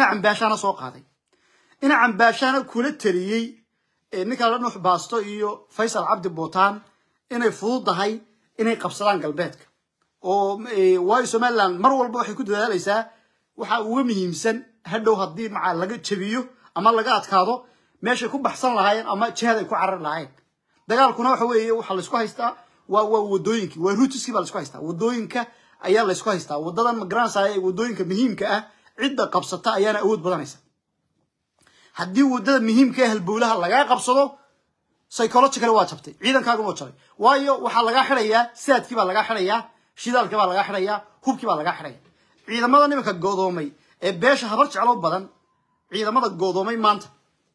ina cambaashaana soo qaaday ina cambaashaana kula taliyey ninka la nuux baasto iyo faysal cabdi bootaan inay fududahay inay qabsadaan galbeedka oo waayo somaliland mar walba waxay ku dadaalaysaa waxa uga muhiimsan hadhow haddii maca laga jabiyo ama laga adkaado meeshay ku baxsan lahaayeen ama jihad ay ku carari lahaayeen dagaalkuna waxa weeye waxaa laysku haystaa waa waa wadooyinkii waa ruutiskii baa laysku haystaa wadooyinka ayaa laysku haystaa wadadan magaranaysaa ee wadooyinka muhiimka ah cidda qabsata ayaana awood badanaysa haddii wadada muhiimka ee halbowlaha lagaa qabsado psychological waa jabtay ciidankaaguna waa jabay waayo waxaa lagaa xidhayaa saadkii baa lagaa xidhayaa shidaalkii baa lagaa xidhayaa hubkii baa lagaa xidhaya ciidamada nimanka goodoomay ee beesha habar jeclo badan ciidamada goodoomay maanta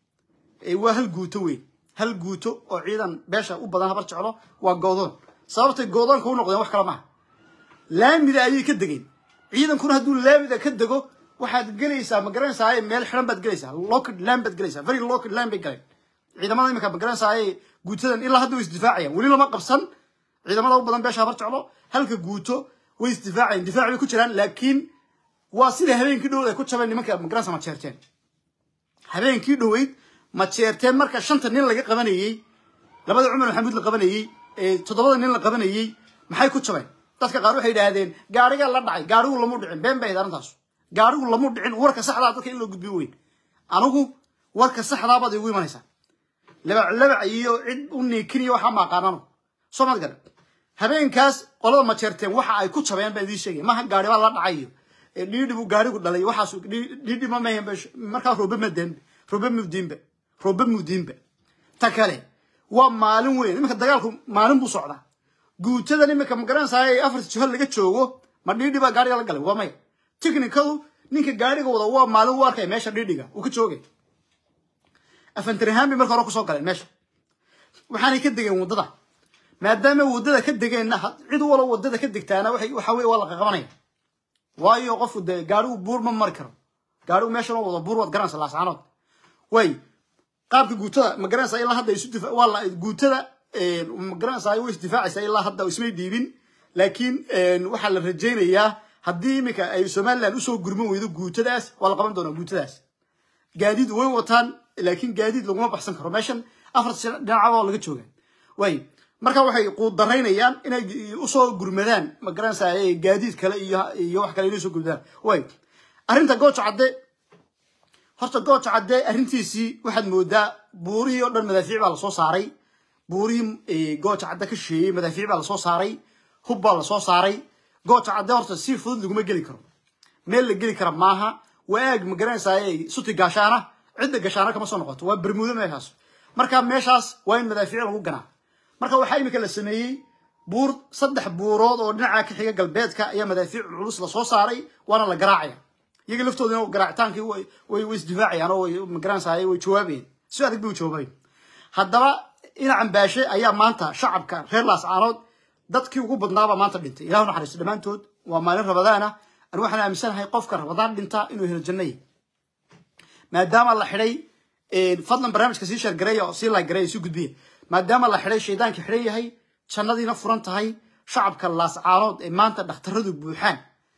waa hal guuto weyn hal guuto oo ciidan beesha u badan habar jeclo waa goodoon sababtay goodoonka u noqdeen wax kale maaha laamida ayay ka degeen ciidankuna hadduu laamida ka dego waxaad gelaysaa magaranaysaa meel xiran baad gelaysaa locked land baad gelaysaa very locked land bay galeen ciidamada imika magaranaysaa guutadan ilaa hadda way isdifaacayaan weli lama qabsan ciidamada u badan beesha habar jeclo halka guuto way isdifaacayaan difaac bay ku jiraan laakiin waa sida habeenkii dhoweyd ay ku jabeen nimanka magaranaysa ma jeerteen habeenkii dhoweyd ma jeerteen marka shanta nin laga qabanayey labada cumar maxamuud la qabanayey toddobada nin la qabanayey maxay ku jabeen dadka qaar waxay yidhaahdeen gaarigaa la dhacay gaarigu lamu dhicin been bay ahayd arrintaas gaarigu lamu dhicin warka saxdaa dadka in loo gudbiyo weyn anigu warka saxdaabaad igu imanaysaa labac labac iyo cid u niikiniyo waxaa maaqaanano soo mad garan habeenkaas qolada ma jeerteen waxa ay ku jabeen baan idiin sheegay maha gaari baa la dhacay iyo dhiidhi buu gaarigu dhalay waxaas dhiidhi ma mahan markaa roobe madeen roobe mudiinba roobe mudiinba ta kale waa maalin weyn iminka dagaalku maalin buu socdaa guutadan iminka magaranaysaa afarta jiho laga joogo ma dhiidhi baa gaariga la galay waa maya technicadu ninka gaariga wada waa maalin u arkaya meesha dhiidhiga uu ka joogay afantarihaan bay marka hore kusoo galeen meesha waxaanay ka degeen waddada maadaama waddada ka degeenna cid walo waddada ka degtaana waxa weye waa la qaqabanaya waayo qofku dee gaarigu buur ma mari karo gaarigu meesha loo wado buur waad garanaysa laasaanood way qaabka guutada ma garanaysaa ilaa hadda isu difa waa la guutada ma garanaysaa way isdifaacaysaa ilaa hadda ismay dhiibin laakiin waxaa la rajaynayaa haddii iminka ay somaliland usoo gurman weydo guutadaas waa la qaban doonaa guutadaas gaadiid way wataan laakiin gaadiid laguma baxsan karo meeshan afarta dhinacaba laga jooga way marka waxay quudaraynayaan inay usoo gurmadaan ma garanaysaa gaadiid kale iyo iyo wax kale inay usoo gurmadaan way arrinta gooja cadde horta gooja cadde arrintiisii waxaad moodaa buurihii oo dhan madaafiic baa lasoo saaray buurihii gooja cadde ka sheeyey madaafiic baa lasoo saaray hub baa lasoo saaray gooja cadde horta si fudud laguma geli karo meel la geli kara maaha waa aag ma garanaysaa suti gaashaana cidda gashaana kama soo noqoto waa bermuudo meeshaas marka meeshaas waa in madaafiic lagu ganaa marka waxaa imika la sameeyey buur saddex buurood oo dhinaca ka xiga galbeedka ayaa madaafiic culus lasoo saaray waana la garaacaya iyaga laftoodina garaacitaankii way isdifaacayaan oo ma garanaysaa way jawaabayeen si adag bay u jawaabayen haddaba ina cambaashe ayaa maanta shacabka reer laascaanood dadkii ugu badnaabaa maanta dhintay ilahu naxariisto dhammaantood waa maalin rabadaana ani waxaan aaminsanahay qofka rabadaan dhinta inuu helo jannay maadaama la xidhay fadlan barnaamijka sii sheergareeya oo sii laagareeya sii gudbiya maadaama la xidhay shaydaankii xidhan yahay jannadiina furan tahay shacabka laascaanood ee maanta dhakhtaradu buuxaan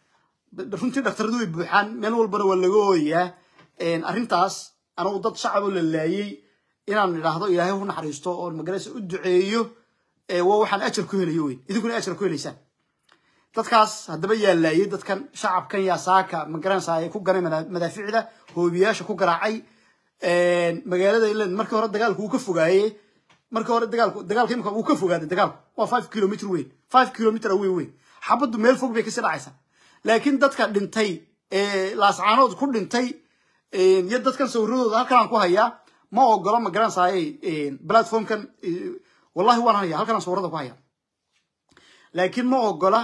runtii dhakhtaradu way buuxaan meel walbana waa laga ooyayaa arrintaas anugu dad shacab oo la laayey inaan idhaahdo ilaahay u naxariisto oo magaraysa u duceeyo waa waxaan ajar ku helayo wey idinkuna ajar ku helaysaan dadkaas haddaba yaa laayay dadkan shacabkan yaa saaka magaranaysaa ku ganay madaaficda hoobiyaasha ku garaacay magaalada ilan markii hore dagaalku wuu ka fogaaye markii hore dagaalku dagaalka imika wuu ka fogaaday dagaalku waa five kilometer weyn five kilometer away weyn xabaddu meel fog bay kasii dhacaysaa laakiin dadka dhintay laascaanood ku dhintay iyo dadkan sawiradooda halkan aan ku hayaa ma ogolo magaranaysaa platformkan wallahi waan haya halkan aan sawirada ku hayaa laakiin ma ogola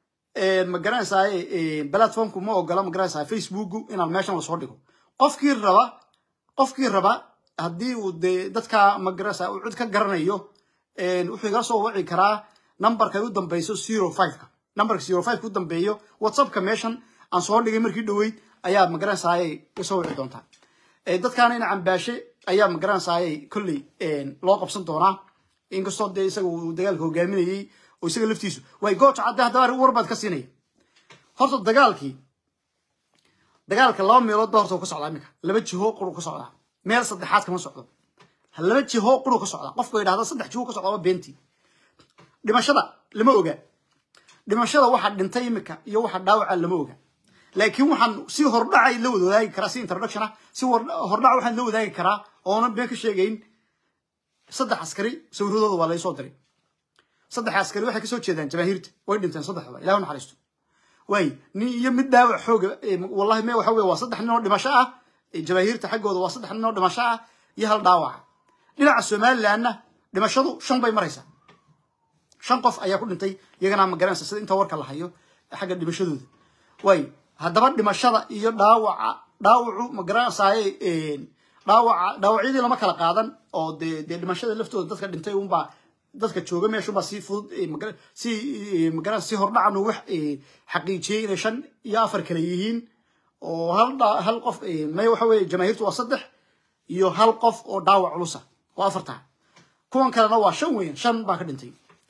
ma garanaysaa platformku ma ogola ma garanaysaa facebooku inaan meeshan lasoo dhigo qofkii raba qofkii raba haddii uu dee dadka ma garanaysaa uu cid ka garanayo wuxuu igala soo waci karaa numberka u dambeyso zero fiveka numberka zero fiveka u dambeeyo whatsappka meeshan aan soo dhigay markii dhoweyd ayaa ma garanaysaa kasoo wici doontaa dadkaana ina cambaashe ayaa ma garanaysaa kolley loo qabsan doonaa inkastoo dee isaga uu dagaalka hogaaminayey oo isaga laftiisu way gooja cadde haddaba war baad ka siinaya horta dagaalkii dagaalka laba meelood ba horta uu ka socdaa iminka laba jiho quru ka socdaa meel saddexaad kama socdo laba jiho quru ka socdaa qofku yidhahda saddex jiho ka socdaa waa beentii dhimashada lama oga dhimashada waxa dhintay iminka iyo waxa dhaawaca lama oga laakiin waxaan si hordhacay la wada wadaagi karaa si introduction ah si hordhac waxaan la wadaagi karaa oonan been ka sheegayn saddex askari sawiradooda waa laysoo diray saddex askari waxay kasoo jeedaan jamaahiirta way dhinteen saddexdaba ilah naxariisto waay nin iyo mid dhaawac xooga wallahi me waxa weye waa saddex nin oo dhimasho ah jamaahiirta xaggooda waa saddex nin oo dhimasho ah iyo hal dhaawaca dhinaca somalilandna dhimashadu shan bay maraysaa shan qof ayaa ku dhintay iyagana ma garanaysa sida inta warka la hayo xagga dhimashadooda waay haddaba dhimashada iyo dhaawaca dhaawacu ma garanaysaye dhaawaca dhaawacyadii lama kala qaadan oo dee dee dhimashada laftooda dadka dhintay unbaa dadka jooga meeshunbaa si fudud si magaran si hordhacan wax xaqiijiyey inay shan iyo afar kale yihiin oo hal hal qof may waxa weye jamaahiirtu waa saddex iyo hal qof oo dhaawac culusa waa afartaa kuwan kalena waa shan weyan shan baa ka dhintay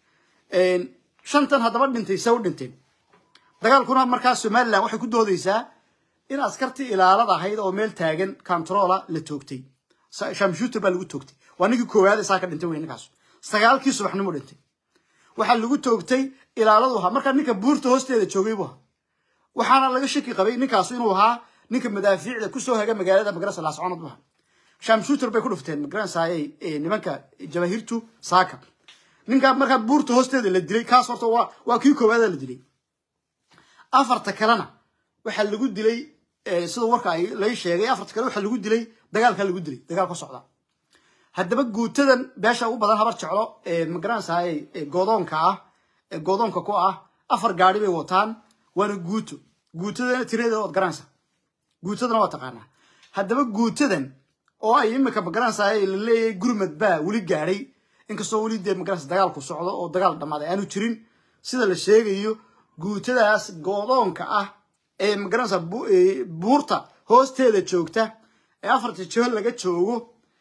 shantan haddaba dhintay se u dhinteen dagaalkuna markaa somaliland waxay ku doodeysaa in askartii ilaalada ahayd oo meel taagan controla la toogtay shamshuuter baa lagu toogtay waa ninkii koowaad saa ka dhintay wey ninkaas sagaalkii subaxnimo dhintay waxaa lagu toogtay ilaaladu ahaa markaa ninka buurta hoosteeda joogay buu ahaa waxaana laga shaki qabay ninkaasu inuu ahaa ninka madaafiicda kusoo haga magaalada magarasa laascoonad bu ahaa shamshuuter bay ku dhufteen magaranasaaye nimanka jamaahiirtu saaka ninkaa markaa buurta hoosteeda la dilay kaas horta waa waa kii koowaada la dilay afarta kalena waxaa lagu dilay sida warka ay lay sheegay afarta kale waxaa lagu dilay dagaalka lagu dilay dagaal ka socda haddaba guutadan beesha ugu badan habar jeclo magaranaysaay goodoonka ah goodoonka ku ah afar gaari bay wataan waana guuto guutadana tiradeeda waad garanaysaa guutadana waa taqaanaa haddaba guutadan oo ay imika magaranaysaay la leeyahay gurmad baa weli gaadhay inkastoo weli dee magaranaysa dagaalku socdo oo dagaal dhammaaday aanu jirin sida la sheegayo guutadaas goodoonka ah ee magaranaysa buurta hoosteeda joogta ee afarta jiho laga joogo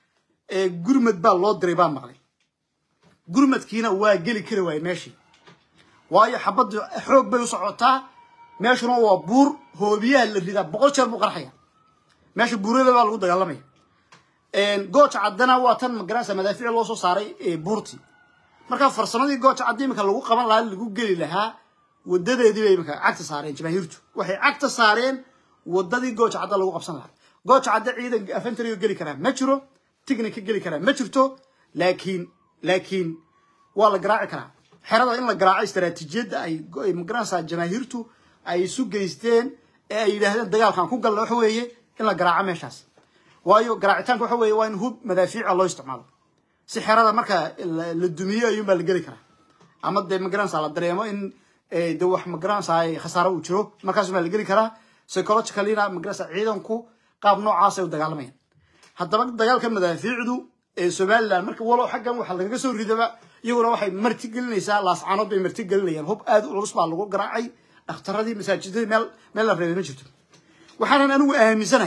gurmad baa loo diray baa maqlay gurmadkiina waa geli kari waayey meeshii waayo xabaddu xoog bay u socotaa meeshuna waa buur hoobiyaha la ridaa boqol jeer buu qarxaya meesha buurada baa lagu dagaalamaya gooja caddana waa tan magaranaysa madaafiic loo soo saaray buurtii markaa farsamadii gooja cadda imika lagu qaban lahaa lagu geli lahaa wadadeedii bay imika cagta saareen jamaahiirtu waxay cagta saareen wadadii gooja cadda lagu qabsan lahaa gooja cadda ciidan afentarigo geli karaa ma jiro tignika geli karaa ma jirto laakiin laakiin waa la garaaci karaa xerada in la garaaco istaraatiijiyadda ay magaranaysaa jamaahiirtu ay isu geysteen ee ay yidhaahdeen dagaalkan ku galna waxa weeye in la garaaco meeshaas waayo garaacitaanka waxa weeye waa in hub madaafiica loo isticmaalo si xerada marka la dumiyo ayuunbaa la geli karaa ama dee magaranaysaa la dareemo in de wax magaranaysaa khasaaro uu jiro markaasumaa la geli karaa psychologicalina magaranaysaa ciidanku qaab noocaas ay u dagaalamayaan haddaba dagaalka madaafiicdu ee somaliland marka walow xaggan waxa lagaga soo ridaba iyaguna waxay marti gelinaysaa laascaanood bay marti gelinayaan hub aad u culus baa lagu garaacay dhakhtaradii masaajidadii meel meel la reebay ma jirto waxaanan anigu aaminsanahay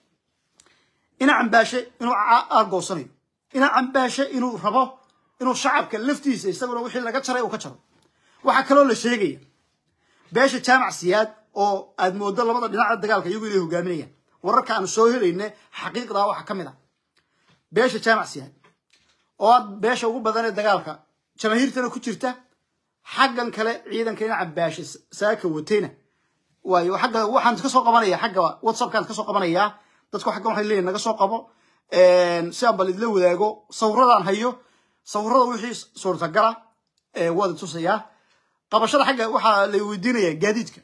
ina cambaashe inuu argoosanayo ina cambaashe inuu rabo inuu shacabka laftiisa isaguna wixii laga jaray uu ka jaro waxaa kaloo la sheegaya beesha jaamac siyaad oo aad moodo labada dhinaca dagaalka iyagu inay hogaaminayaan wararka aanu soo helayne xaqiiqdaa waxaa ka mid a beesha jaamac siyaad oo aad beesha ugu badan ee dagaalka jamaahiirtana ku jirta xaggan kale ciidanka ina cambaashe saaka watayna waayo xagga waxaan ka soo qabanaya xagga whatsappkaan ka soo qabanayaa dadku xaggan waxay leeyihin naga soo qabo si aan bal idla wadaago sawirradaan hayo sawirrada wixii suurtagala waad tusayaa qabashada xagga waxaa la weydiinayaa gaadiidka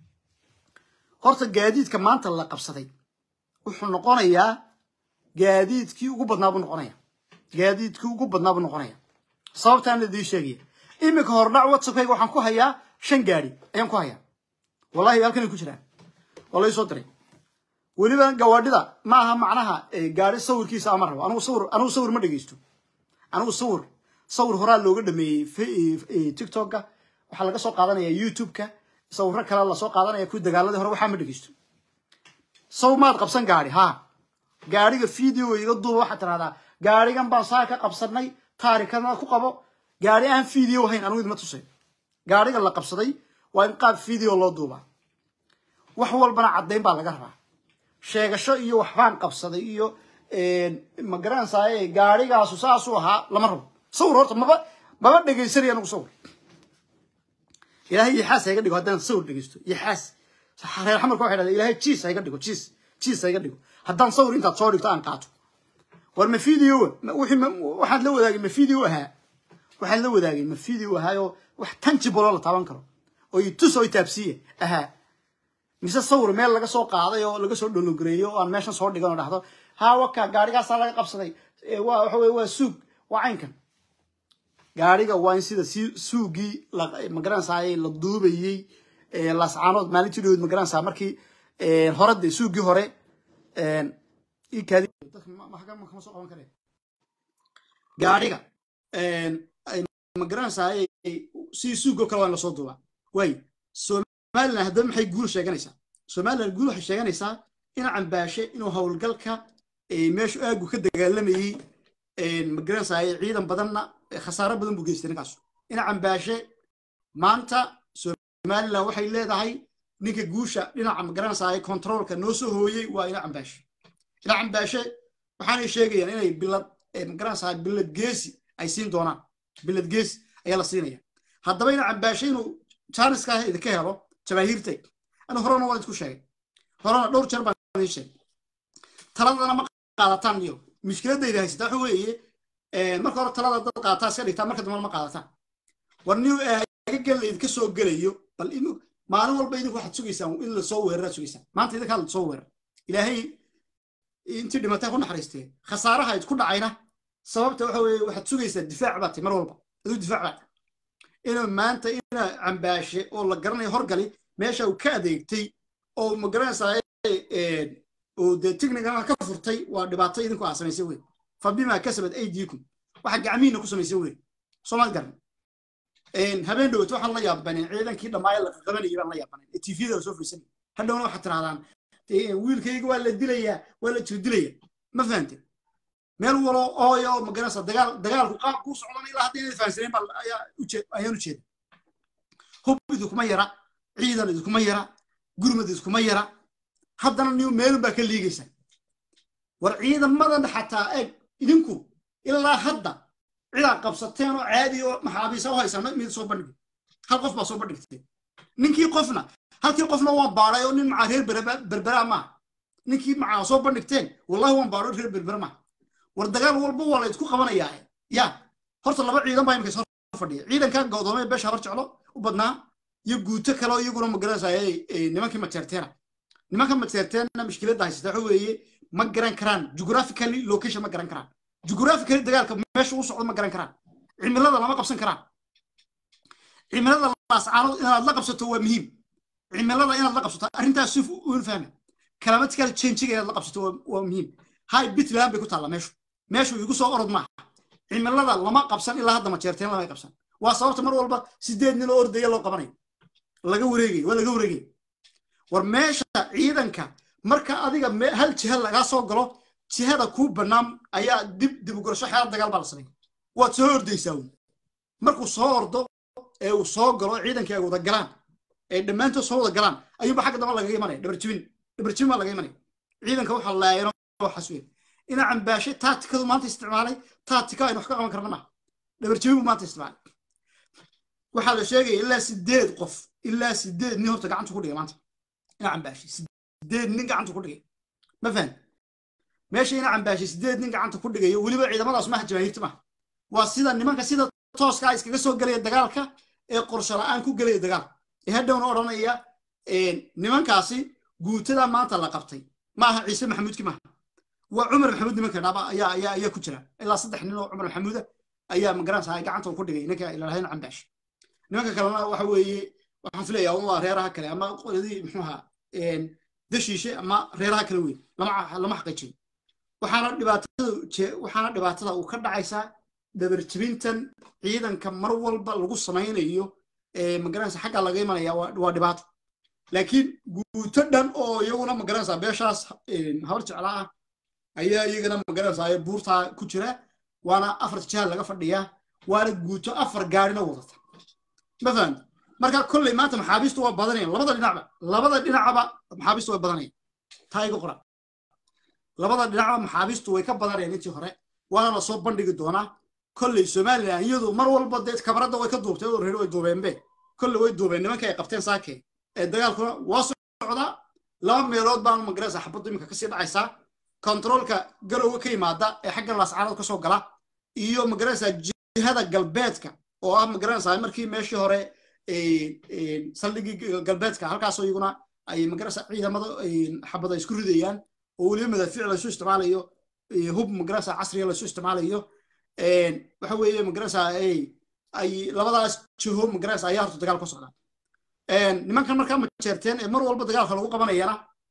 horta gaadiidka maanta la qabsaday wuxuu noqonayaa gaadiidkii ugu badnaa buu noqonaya gaadiidkii ugu badnaa buu noqonaya sababtaan la idiin sheegaya iminka hordhac whatsappkayga waxaan ku hayaa shan gaadi ayaan ku hayaa wallahi halkanay ku jiraan waa la soo diray weliba gawaadhida ma aha macnaha gaari sawirkiisa ama rabo anigu sawir anigu sawir ma dhegeysto anigu sawir sawir horaa looga dhameeyey tiktoka waxaa laga soo qaadanaya youtube-ka sawiro kale lasoo qaadanaya kuwi dagaaladii hore waxaa ma dhegeysto saw maad qabsan gaari ha gaariga video iga duuba waxaad tirahdaa gaarigan baan saa ka qabsanay taarikana ku qabo gaari aan video hayn anigu idma tusay gaariga la qabsaday waa in qaab video loo duubaa wax walbana caddayn baa laga rabaa sheegasho iyo waxbaan qabsaday iyo ma garanaysaay gaarigaasu saasuu ahaa lama rabo sawir horta maba maba dhegaysanaya anigu sawir ilaahay yaxaas ha iga dhigo haddaan sawir dhegaysto yaxaas reer xamarka waxay dhahdeen ilaahay jiis ha iga dhigo jiis jiis ha iga dhigo haddaan sawir intaad soo dhigto aan qaato war ma video wixii waxaad la wadaagay ma video ahaa waxaad la wadaagay ma video ahaayoo wax tangible oo la taaban karo oo i tus oo i taabsiiye ahaa mise sawir meel laga soo qaaday oo laga soo dhologareeyo oo aan meeshan soo dhigan oo dhahdo haa waka gaarigaasaa laga qabsaday waa waxa weye waa suug waa caynkan gaariga waa in sida si suugii magaranaysaay la duubayey lascaanood maalintii dhaweyd magaranaysaa markii hore de suugii hore kama soo qaban kare gaariga magaranaysaay si suugoo kale waa in lasoo duubaa waay somalilan haddaba maxay guul sheeganaysaa somalilan guul waxay sheeganaysaa ina cambaashe inuu howlgalka meeshu aagu ka dagaalamayey magaranaysaay ciidan badanna khasaaro badan buu geystay ninkaasu ina cambaashe maanta somalilan waxay leedahay ninka guusha dhinaca magaranaysaay controolka noo soo hooyey waa ina cambaashe ina cambaashe waxaanay sheegayaan inay bilad magaranaysaay bilad geesi ay siin doonaan bilad geesi ayaa la siinaya haddaba ina cambaashe inuu jaaniska idinka helo jabaahiirtay anu horena waan isku sheegay horena dhowr jeer baan idin sheegay taladana ma qaadataan iyo mushkiladayda haysata waxa weeye marka hore talada dad qaadataa iska dhigtaa marka dambana ma qaadataan war niw aaga gel idinka soo gelayo bal maalin walba idinku waxaad sugaysaan in lasoo weeraraad sugaysaan maanta idinkaa lasoo weerar ilaahay intii dhimatay ku naxariistee khasaaraha idku dhacayna sababta waxa weeye waxaad sugaysaa difaac baad tahay mar walba aduu difaac baad inuu maanta ina cambaashe oo la garanayo horgali meesha uu ka adeegtay oo magaranaysaa oo dee tignigan ka furtay waa dhibaato idinku aa samaysay wey fa bima kasabad aydiikum waxa gacmihiina ku samaysay wey soomaad garan habeen dhowat waxaan la yaabaneen ciidankii dhammaaya la qabanayay baan la yaabaneen ee tvda la soo fursanay hadhowna waxaad tirahdaan wiilkayga waa la dilayaa waa la jirdilaya ma fahante meel walo ooyo magaranaysa dagaal dagaalku qaab kuu socdan ilaa hadda inay fahansaneen baa ayaan u jeeda hub idinkuma yara ciidan idinkuma yara gurmad idinkuma yara haddana niw meelun baa ka liigaysa war ciidamadan xataa eeg idinku ilaa hadda cidaa qabsateen oo caadi oo maxaabiisa u haysaan mid soo bandhigay hal qof baa soo bandhigtay ninkii qofna halkii qofna waan baadhay oo nin macaa reer berberaa maaha ninkii macaa soo bandhigteen wallahi waan baadho reer berbera maaha war dagaal walba waa la isku qabanayaa ya horta laba ciidan baa imika soo fadhiya ciidanka godoomee beesha hor jeclo u badnaa iyo guuto kale oo iyaguna magaranaysaay nimankii mateerteena nimanka mateerteena mushkiladda haysata waxa weeye ma garan karaan geographically location ma garan karaan geographically dagaalka meesha u socdo ma garan karaan cimilada lama qabsan karaan cimilada laascaanood inaad la qabsato waa muhiim cimilada inaad la qabsato arrintaas si uun fahma climatical changiga inaad la qabsato waa muhiim hay bitland bay ku taalla meeshu meeshu igu soo orod maaha cimilada lama qabsan ilaa hadda majeerteen lama qabsan waa sababta mar walba sideed nin oo ordaya loo qabanayo laga wareegay waa laga wareegay war meesha ciidanka marka adiga hal jiha lagaa soo galo jihada kuu bannaan ayaa dib dib u gorasho xeelad dagaal baa la sameeya waad soo ordaysaa wy markuu soo ordo ee uu soo galo ciidankii ay wada galaan ee dhammaantood soo wada galaan ayuunba xagga damba lagaga imanaya dhabarjibin dhabarjibin baa laga imanaya ciidanka waxaa laayano waxaas weyn ina cambaashay taatikadu maanta isticmaalay taatika aynu wax ka qaban karna maaha dhabarjibin buu maanta isticmaalay waxaa la sheegaya ilaa sideed qof ilaa sideed nin horta gacanta ku dhigay maanta ina cambaashay sideed nin gacanta ku dhigay ma fahan meesha ina cambaashay sideed nin gacanta ku dhigayo weliba ciidamadaas maaha jamaahiirta maaha waa sida nimanka sida tooska iskaga soo gelaya dagaalka ee qorsho la-aan ku gelaya dagaalka ee hadhowna odhanaya nimankaasi guutada maanta la qabtay maaha ciise maxamuudki maaha waa cumar maxamuud nimanka dhaba ayaa ayaa ayaa ku jira ilaa saddex nin oo cumar maxamuuda ayaa magaranaysa gacanta ku dhigay ninka ilaalhayn cambaash nimanka kalena waxa weeye waxaan filayaa waa reeraha kale ama qoladii muxuu ahaa dashiishe ama reeraha kale weyn lama lama xaqiijin waxaana dhibaatada waxaana dhibaatada uu ka dhacaysaa dabarjibintan ciidanka mar walba lagu samaynayo magaranaysa xagga laga imanaya waa dhibaato laakiin guuto dhan oo iyaguna magaranaysa beeshaas habar jeclaa ah ayaa iyagana magaranaysa buurtaa ku jira waana afar jihaad laga fadhiyaa waana guuto afar gaarina wadata ma fahamti marka kolley maanta maxaabiistu waa badanayaan labada dhinacba labada dhinacba maxaabiistu waa badanayaan taa iga qora labada dhinacba maxaabiistu way ka badanayeen intii hore waana lasoo bandhigi doonaa kolley somalilan iyadu mar walba dee kabaradda way ka duubtay oo reer way duubeenbe kolley way duubeen nimanka ay qabteen saake ee dagaalkuna waa socdaa laba meelood baan magaraysa xabaddu iminka kasii dhacaysaa kontaroolka galowga ka yimaada ee xagga laascaanood kasoo gala iyo magaraysa jihada galbeedka oo ah magaraysa markii meeshii hore saldhigii galbeedka halkaasoo iyaguna ay magaraysa ciidamada xabada isku ridayaan oo weliba madaafiic laysu isticmaalayo hub magaraysa casriga laysu isticmaalayo waxa weeye magaraysa ay labadaas jiho magaraysa ayaa horta dagaal ka socda nimankan markaa majeerteen ee mar walba dagaalka lagu qabanayana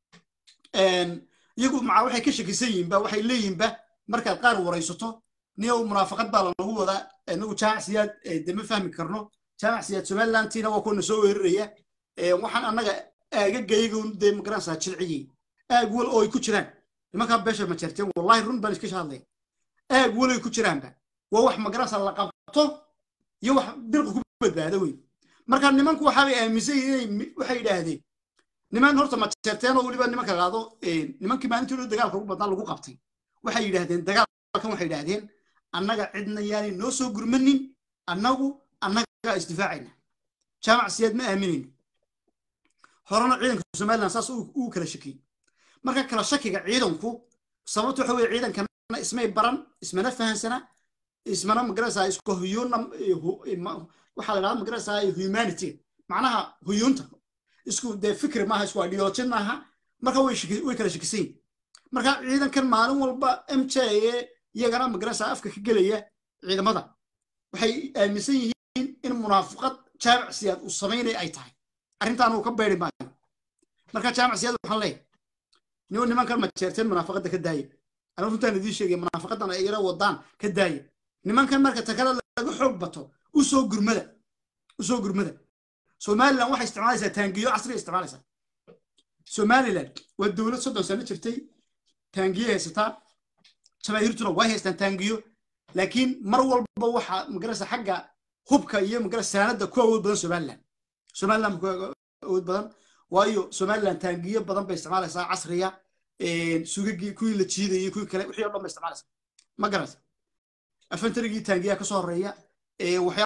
iyagu maca waxay ka shakisan yihiinba waxay leeyihinba markaad qaar waraysato niyow munaafaqad baa lanagu wadaa inagu jaamac siyaad de ma fahmi karno jaamac siyaad somalilantiina waa kuwana soo weeraraya waxaan annaga aagagaygun dee magaranaysaa jilciyey aag wal oo ay ku jiraan nimankaa beesha majeerteen wallahi run baan iska hadlaya aag wal ay ku jiraanba waa wax magaranaysaa la qabto iyo wax dirqa ku badbaado wey marka nimanku waxaabay aaminsan yihiin waxay yidhaahdeen niman horta majeerteen oo weliba nimanka qaado nimankii maalintii dagaalka ugu badnaa lagu qabtay waxay yidhaahdeen dagaalkan waxay yidhaahdeen annaga cidna yaanay noo soo gurmanin annagu annagaa isdifaacayna jaamac siyaad ma aaminayno horena ciidanka somaliland saas uu kala shakiyey marka kala shakiga ciidanku sababta waxa weye ciidankana ismay baran ismana fahansana ismana magaraysaa isku huyuuna waxaa la dhahda magaraysaa humanity macnaha huyuunta isku dee fikri maaha isku ideology maaha marka way way kala shakisan yihin marka ciidankan maalin walba m j e iyagana magaraysaa afka ka gelaya ciidamada waxay aaminsan yihiin in munaafiqad jaamac siyaad uu samaynaya ay tahay arrintaan uu ka beeri maayo marka jaamac siyaad waxaan leeyahay niwo nimankan majeerteen munaafaqadda ka daaya anigu runtaan idiin sheegaya munaafaqadan ay ira wadaan ka daaya nimankan marka takada laga xoog bato u soo gurmada u soo gurmada somaliland waxay isticmaalaysaa taangiyo casriga isticmaalaysaa somaliland waa dowlad soddon sano jirtay taangiyo haysataa jamaahiirtuna way haystaan taangiyo laakiin mar walba waxa magaraysa xagga hubka iyo magaraysa saanada ku awood badan somaliland somaliland ku awood badan waayo somaliland taangiyo badan bay isticmaalaysaa casriya sugagii kuwii la jiidayay kuwii kale wixii o dhan bay isticmaalaysaa ma garaysa afantarigii taangiyaa kasoo horeeya